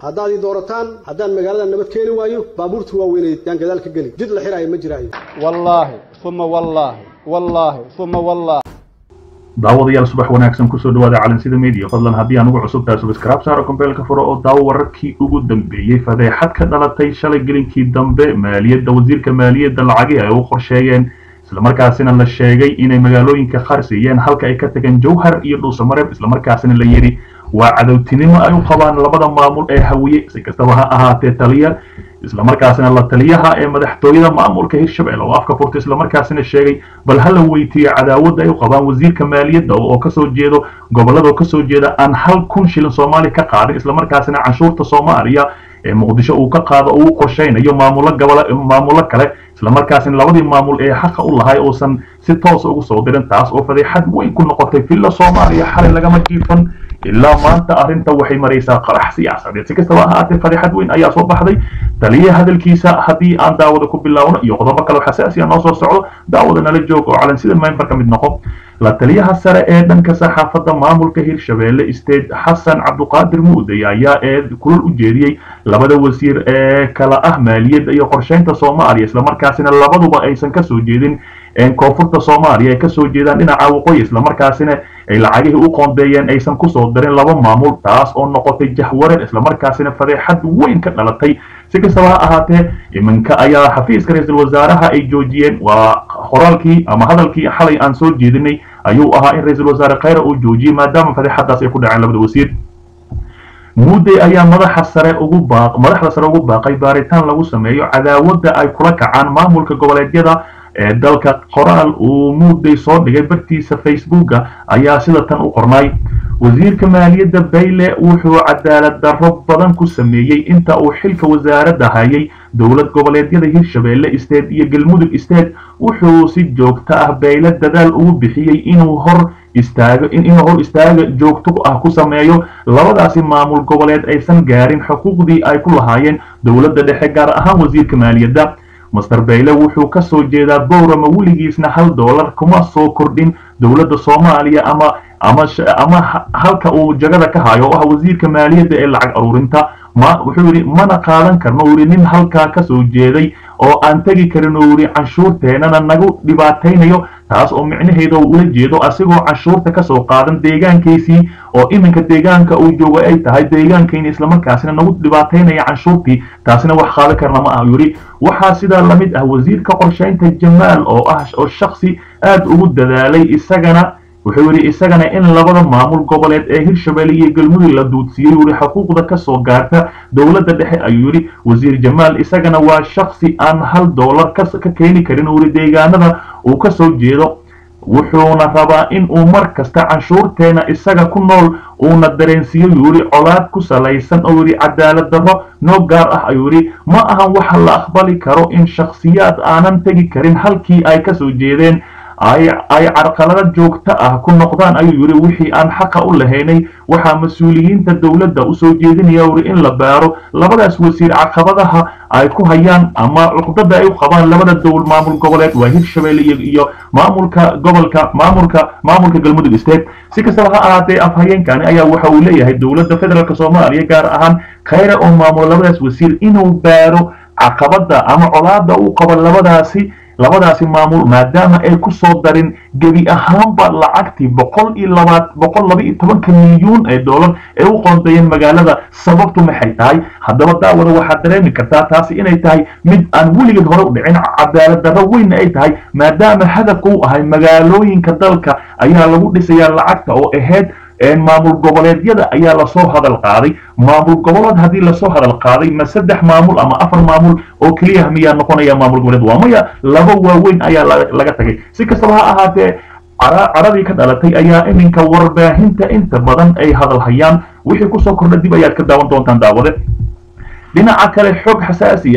haddaad ii doorataan haddaan magaalada nabad keeni waayo baabuurta waaweyneed yaan gadaal ka geli jid la xiraayo ma jiraayo wallaahi uma wallaahi wallaahi uma wallaahi daawadayaal subax wanaagsan kusoo dhawaada calansida media fadlan haddii aan ugu cusub tahay subscribe saaro kombeelka furo oo daawo wararkii ugu dambeeyey fadeexad ka dhalatay shalay gelinkii dambe maaliyadda wasiirka maaliyadda lacagii ay u qorsheeyeen islamarkaasina la sheegay inay magaalooyinka qaar siiyeen halka ay ka tageen jowhar iyo dhuusamareeb islamarkaasina la yidhi waa cadowtinimo ay u qabaan labada maamul ee hawiye si kastaba ha ahaatee taliya islamarkaasina la taliyaha ee madaxtooyada maamulka hirshabelle oo afka furta islamarkaasina sheegay bal hala weytiiyo cadaawadda ay u qabaan wasiirka maaliyadda oo kasoo jeedo gobolada oo kasoo jeeda aan hal kun shilin soomaaliya ka qaadin islamarkaasina canshuurta soomaaliya ee muqdisho uu ka qaado oo u qorshaynayo maamulo gobola maamulo kale islamarkaasina labadii maamul ee xaqa u lahay uusan si toosa ugu soo dirin taas oo fadeexad weyn ku noqotay villa soomaaliya xalay lagama jiifan ilaa maanta arrinta waxay maraysaa qarax siyaasadeed si kastaba ahaatee fadeexad weyn ayaa soo baxday taliya hadalkiisa haddii aan daawada ku bilaawno iyo qodobo kale xasaasiya noo soo socdo daawada nala joog oo calansida member ka mid noqo la taliyaha sare ee dhanka saxaafadda maamulka hirshabelle state xasan cabduqaadir muuday ayaa ee kulal u jeediyey labada wasiir ee kala ah maaliyadda iyo qorsheynta soomaaliya islamarkaasina labaduba aysan kasoo jeedin koonfurta soomaaliya ay kasoo jeedaan dhinaca waqooyi islamarkaasina ay lacagihii u qoondeeyeen aysan kusoo darin laba maamul taas oo noqotay jahwareer islamarkaasina fadeexad weyn ka dhalatay si kastaba ha ahaatee iminka ayaa xafiiska ra-iisul wasaaraha ay joojiyeen waa qoraalkii ama hadalkii xalay aan soo jeedinay ayuu ahaa in ra-iisul wasaare khayra uu joojiyey maadaama fadeexadaas ay ku dhaceen labada wasiir muudey ayaa madaxa sare ugu baaq madaxda sare ugu baaqay baaritaan lagu sameeyo cadaawadda ay kula kacaan maamulka goboleedyada ee dalka qoraal uu muudey soo dhigay bartiisa facebooka ayaa sida tan u qornay wasiirka maaliyadda bayle wuxuu cadaalad darro badan ku sameeyey inta uu xilka wasaaradda hayay dowlad goboleedyada hirshabelle state iyo galmudug state wuxuu si joogto ah bayle dadaal ugu bixiyey inuu hor istaago inuu hor istaaga joogto ah ku sameeyo labadaasi maamul goboleed aysan gaarin xuquuqdii ay ku lahaayeen dowladda dhexe gaar ahaan wasiirka maaliyadda master bayle wuxuu ka soo jeedaa bowrama weligiisna hal dollar kuma soo kordhin dowladda soomaaliya ama ama ama halka uu jagada ka hayo oo ah wasiirka maaliyadda ee lacag aruurinta ma wuxuu yidhi mana qaadan karno uu yidhi nin halkaa ka soo jeeday oo aan tegi karin uu yidhi canshuurteennana nagu dhibaataynayo taas oo micnaheeda uu ula jeedo asigoo canshuurta kasoo qaadan deegaankiisii oo iminka deegaanka uu joogo ay tahay deegaankayna islamarkaasina nagu dhibaataynaya canshuurtii taasina wax qaadan karna ma ah yidhi waxaa sidaa lamid ah wasiirka qorshaynta jamaal oo ah oo shaksi aad ugu dadaalay isagana wuxuu yidhi isagana in labada maamul goboleed ee hirshabelle iyo galmudug la duudsiiyey yidhi xuquuqda kasoo gaarta dowladda dhexe ayuu yidhi wasiir jamaal isagana waa shaksi aan hal dollar ka keeni karin uu yidhi deegaanada uu kasoo jeedo wuxuuna rabaa in uu mar kasta canshuurteena isaga ku nool uuna dareensiiyo yuu yidhi colaad ku salaysan oo yidhi cadaalad darro noo gaar ah ayuu yidhi ma ahan waxa la aqbali karo in shakhsiyaad aanan tegi karin halkii ay kasoo jeedeen ay ay carqalada joogto ah ku noqdaan ayuu yidhi wixii aan xaqa u lahaynay waxaa mas-uuliyiinta dowladda usoo jeedinaya uri in la baaro labadaas wasiir caqabadaha ay ku hayaan ama cuqdada ay u qabaan labada dowl maamul goboleed waa hirshabelle iyo iyo maamulka gobolka maamulka maamulka galmudug state si kastaba ha ahaatee afhayeenkani ayaa waxa uu leeyahay dowladda federaalk soomaaliya gaar ahaan khayra oo maamulo labadaas wasiir inuu baaro caqabada ama colaada uu qabo labadaasi labadaasi maamul maadaama ay ku soo darin gebi ahaanba lacagtii boqol iyo labaad boqol laba iyo tobanka milyuun ee dollar ee u qoondeeyeen magaalada sababtu maxay tahay haddaba daawada waxaad dareemi kartaa taasi inay tahay mid aan weligeed hore u dhicin cadaalad darro weynna ay tahay maadaama hadafka u ahay magaalooyinka dalka ayaa lagu dhisayaa lacagta oo ahayd maamul goboleedyada ayaa lasoo hadal qaaday maamul goboleed haddii lasoo hadal qaaday ma saddex maamul ama afar maamul oo keliya miyaa noqonaya maamul goboleed waa maya laba waaweyn ayaa laga tagay si kastaba ha ahaatee caradii ka dhalatay ayaa iminka warbaahinta inta badan ay hadal hayaan wixii kusoo kordha dib ayaad ka daawan doontaan daawade dhinaca kale xog xasaasi ah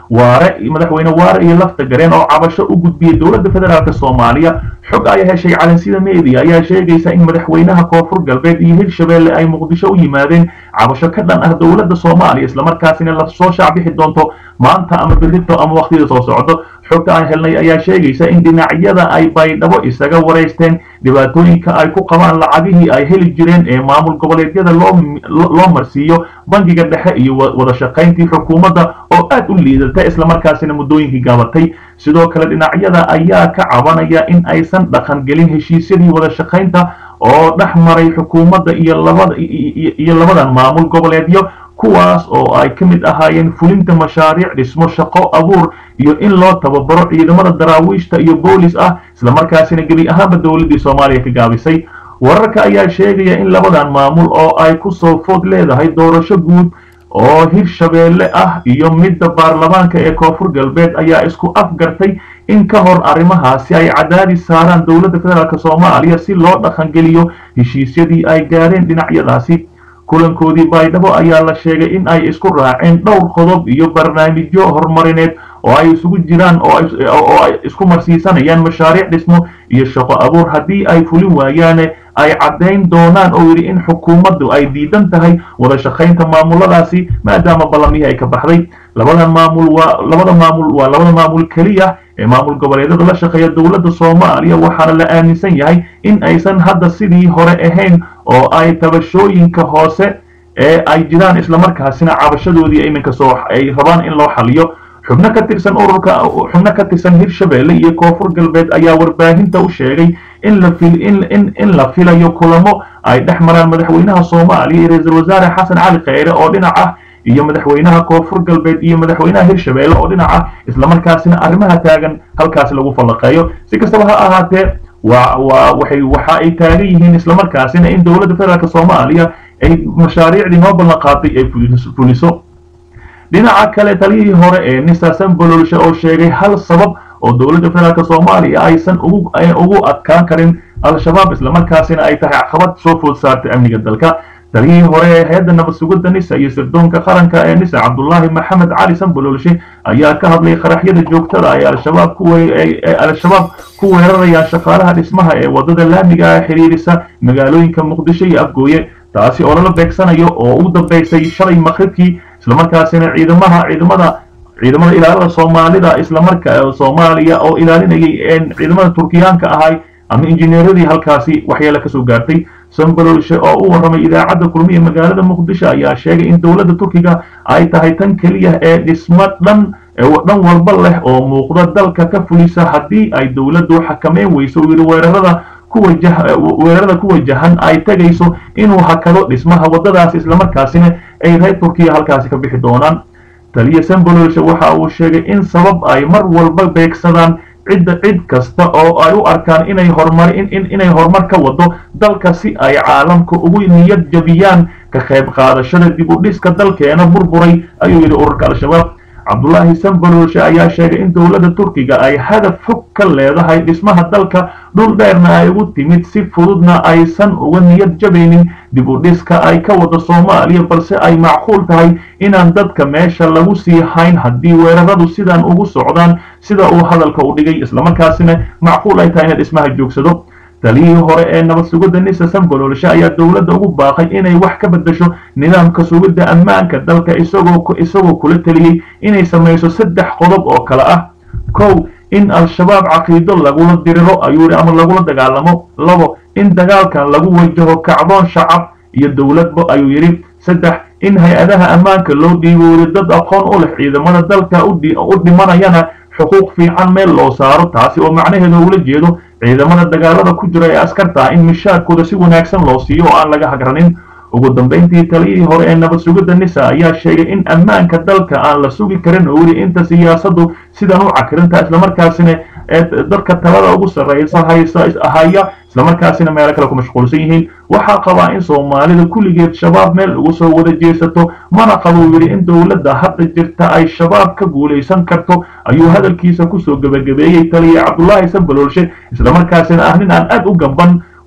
waare madaxweyne waare iyo lafta gareen oo cabasho u gudbiyey dowladda federaalk soomaaliya xog ay heshay calansida media ayaa sheegaysa in madaxweynaha koonfur galbeed iyo hirshabelle ay muqdisho u yimaadeen cabasho ka dhan ah dowladda soomaaliya islamarkaasina lasoo shaacbixi doonto maanta ama berrito ama waqtiyada soo socdo xogta aan helnay ayaa sheegaysa in dhinacyada ay baydhabo isaga wareysteen dhibaatooyinka ay ku qabaan lacagihii ay heli jireen ee maamul goboleedyada loo marsiiyo bangiga dhexe iyo wada shaqayntii xukuumadda oo aad u liidata islamarkaasina muddooyinkii gaabatay sidoo kale dhinacyada ayaa ka cabanaya in aysan dhaqan gelin heshiisyadii wada shaqaynta oo dhex maray xukuumadda iyo labada iyo labadan maamul goboleedyo kuwaas oo ay ka mid ahaayeen fulinta mashaariic dhismo shaqo abuur iyo in loo tababaro ciidamada daraawiishta iyo boolis ah islamarkaasina gebi ahaanba dowladdii soomaaliya ka gaabisay wararka ayaa sheegaya in labadan maamul oo ay ku soo food leedahay doorasho guud oo hirshabeelle ah iyo midda baarlamaanka ee koonfur galbeed ayaa isku afgartay in ka hor arrimahaasi ay cadaadis saaraan dowladda federaalk soomaaliya si loo dhaqangeliyo heshiisyadii ay gaareen dhinacyadaasi kulankoodii baydhabo ayaa la sheegay in ay isku raaceen dhowr qodob iyo barnaamijyo horumarineed oo ay isugu jiraan oo ay isku marsiisanayaan mashaariic dhismo iyo shaqo abuur haddii ay fulin waayaane ay caddayn doonaan oo yidhi in xukuumaddu ay diidan tahay wada shaqaynta maamuladaasi maadaama ballamihii ay ka baxday labadan maamul waa labada maamul waa labada maamul keliya ee maamul goboleedyada la shaqeeya dowladda soomaaliya waxaana la aaminsan yahay in aysan hadda sidii hore ahayn oo ay tabashooyinka hoose ee ay jiraan islamarkaasina cabashadoodii iminka soo ay rabaan in loo xaliyo xubno ka tirsan ururka xubno ka tirsan hirshabelle iyo koonfur galbeed ayaa warbaahinta u sheegay in la fil in in in la filayo kulamo ay dhex maraan madaxweynaha soomaaliya iyo ra-iisul wasaare xasan cali kheyre oo dhinac ah iyo madaxweynaha koonfur galbeed iyo madaxweynaha hirshabelle oo dhinac ah islamarkaasina arrimaha taagan halkaasi lagu fallaqeeyo si kastaba ha ahaatee waa waa waxay waxa ay taagan yihiin islamarkaasina in dowladda federaalk soomaaliya ay mashaariicdii noo ballan qaaday ay fuliso dhinaca kale taliyihii hore ee nisa sambololshe oo sheegay hal sabab oo dowladda federaalk soomaaliya aysan ugu ugu adkaan karin al-shabaab islamarkaasina ay tahay caqabad soo food saartay amniga dalka taliyihii hore ee hay-adda nabad sugidda nisa iyo sirdoonka qaranka ee nisa cabdullaahi maxamed cali sambololshe ayaa ka hadlay qaraxyada joogtada ay al-shabaab ku ay al-shabaab ku weerarayaan shaqaalaha dhismaha ee waddada laamiga ah xiriirisa magaalooyinka muqdisho iyo afgooye taasi oo lala beegsanayo oo ugu dambaysay shalay maqribkii islamarkaasina ciidamaha ciidamada ciidamada ilaalada soomaalida islamarka soomaaliya oo ilaalinayay ciidamada turkiyaanka ahay ama injineeradii halkaasi waxyeelo kasoo gaartay sambalolshe oo u warramay idaacadda kulmiya magaalada muqdisho ayaa sheegay in dowladda turkiga ay tahay tan keliya ee dhismo dhan dhan walba leh oo muuqda dalka ka fulisa haddii ay dowladdu xakameyn weyso uu yidhi weerarada weerarada ku wajahan ay tegayso inuu hakado dhismaha waddadaasi islamarkaasina ay reer turkiya halkaasi ka bixi doonaan taliya sambololshe waxa uu sheegay in sabab ay mar walba beegsadaan cidda cid kasta oo ay u arkaan inay horumar inay horumar ka wado dalka si ay caalamka ugu niyad jabiyaan ka qayb qaadashada dib u dhiska dalkeena burburay ayuu yidhi ururka al-shabaab cabdullaahi sambalolshe ayaa sheegay in dowladda turkiga ay hadaf fog ka leedahay dhismaha dalka dhul dheerna ay ugu timid si fududna aysan uga niyad jabaynin dib u dhiska ay ka wado soomaaliya balse ay macquul tahay inaan dadka meesha lagu sii hayn haddii weeraradu sidan ugu socdaan sida uu hadalka u dhigay islamarkaasina macquul ay tahay ina dhismaha joogsado taliyihii hore ee nabad sugidda nisa sambololshe ayaa dowladda ugu baaqay inay wax ka beddesho nidaamka sugidda ammaanka dalka isagoo isagoo kula teliyey inay samayso saddex qodob oo kale ah kow in al-shabaab caqiido lagula diriro ayuu yidhi ama lagula dagaalamo labo in dagaalkan lagu wajaho kacdoon shacab iyo dowladba ayuu yidhi saddex in hay-adaha ammaanka loo dhiibooriyo dad aqoon u leh ciidamada dalka u dhimanayana xuquuq fiican meel loo saaro taasi oo macnaheedu ula jeedo ciidamada dagaalada ku jira ee askarta ah in mishaarkooda si wanaagsan loo siiyo oo aan laga hagranin ugu dambayntii taliyihii hore ee nabad sugidda nisa ayaa sheegay in ammaanka dalka aan la sugi karin oo yidhi inta siyaasaddu sidan u cakirinta islamarkaasina ee dadka talada ugu sarraysa haysa haya islamarkaasina meelo kale ku mashquulsan yihiin waxaa qabaa in soomaalida kulligeed shabaab meel ugu soo wada jeesato mana qabo uu yidhi in dowladda hadda jirta ay shabaab ka guulaysan karto ayuu hadalkiisa kusoo gebagabeeyey taliya cabdullaahi sambalolshe islamarkaasina ah nin aan aad u gamban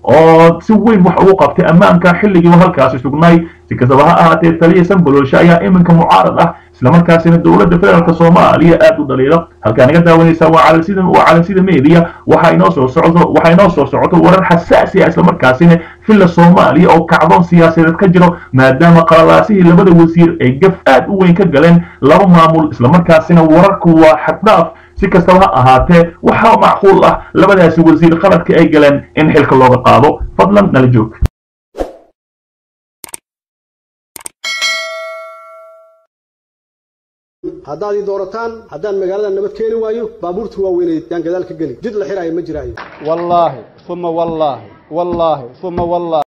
oo si weyn wax ugu qabtay ammaanka xilligii halkaasi sugnay si kastaba ha ahaatee taliya sanbalooshe ayaa iminka mucaarad ah islamarkaasina dowladda federaalk soomaaliya aad u dhaliilo halkaa naga daawanaysaa waa calansida waa calansida media waxaa inoo soo socdo waxaa inoo soo socoto warar xasaasi ah islamarkaasina filla soomaaliya oo kacdoon siyaasadeed ka jiro maadaama qalalaasihii labada wasiir ay gaf aad u weyn ka galeen laba maamul islamarkaasina wararku waa xaddhaaf si kastaba ha ahaatee waxaa macquul ah labadaasi wasiir qaladka ay galeen in xilka looga qaado fadlan nala joog haddaad ii doorataan haddaan magaalada nabad keeni waayo baabuurta waaweynay yaan gadaal ka geli jid la xiraayo ma jiraayo wallaahi uma wallaahi wallaahi uma wallaahi